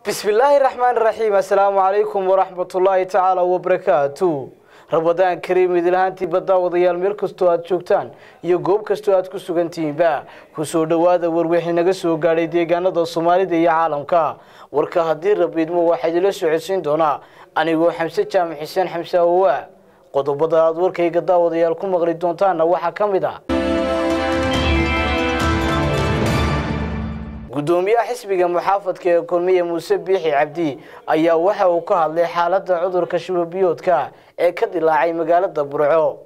bismi illaahi raxmaan raxiim assalaamu calaykum waraxmatullaahi tacaala wabarakaatu rabadaan kariim idilhaantii baddaa wadayaal meel kastoo aad joogtaan iyo goob kastoo aad ku sugantihiinba kusoo dhowaada warwixii naga soo gaadhay deegaanada soomaalida iyo caalamka warka haddii rabiidmo waxaa idila socodsiin doonaa anigoo xamse jaamac xuseen xamse awowa qodobada aad warkayga daawadayaal ku maqli doontaanna waxaa ka mid ah gudoomiyaha xisbiga muxaafadka ee kulmiye muuse biixi cabdi ayaa waxa uu ka hadlay xaaladda cudurka shubabiyoodka ee ka dilaacay magaalada burco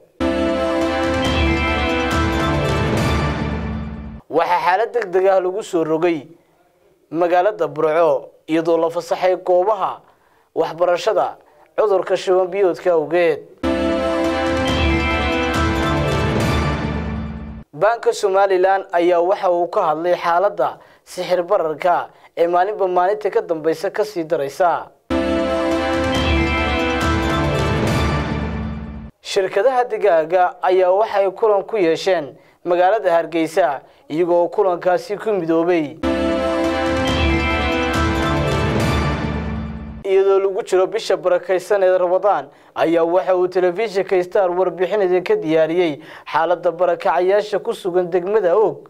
waxaa xaalad deg deg ah lagu soo rogay magaalada burco iyadoo la fasaxay goobaha waxbarashada cudurka shubabiyoodka awgeed baanka somalilan ayaa waxa uu ka hadlay xaaladda sixir bararka ee maalinba maalinta ka dambaysa kasii daraysa shirkadaha digaaga ayaa waxay kulan ku yeesheen magaalada hargeysa iyagoo kulankaasi ku midoobay iyadoo lagu jiro bisha barakaysan ee rabadaan ayaa waxa uu telefishinka star warbixin idinka diyaariyey xaaladda barakacayaasha ku sugan degmada og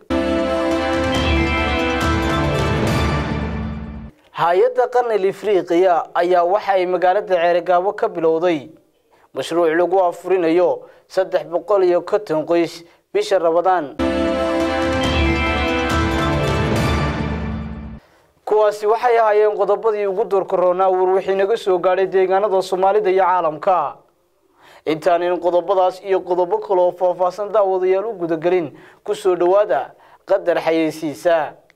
hay-adda qarnil ifriiqiya ayaa waxa ay magaalada ceerigaabo ka bilowday mashruuc lagu afurinayo saddex boqol iyo konton qoys bisha rabadaan kuwaasi waxay ahaayeen qodobadii ugu doorkaroonaa warwixii naga soo gaadhay deegaanada soomaalida iyo caalamka intaanan qodobadaas iyo qodobo kaleoo faahfaahsan daawadayaal u gudagelin kusoo dhowaada qadar xayeysiisa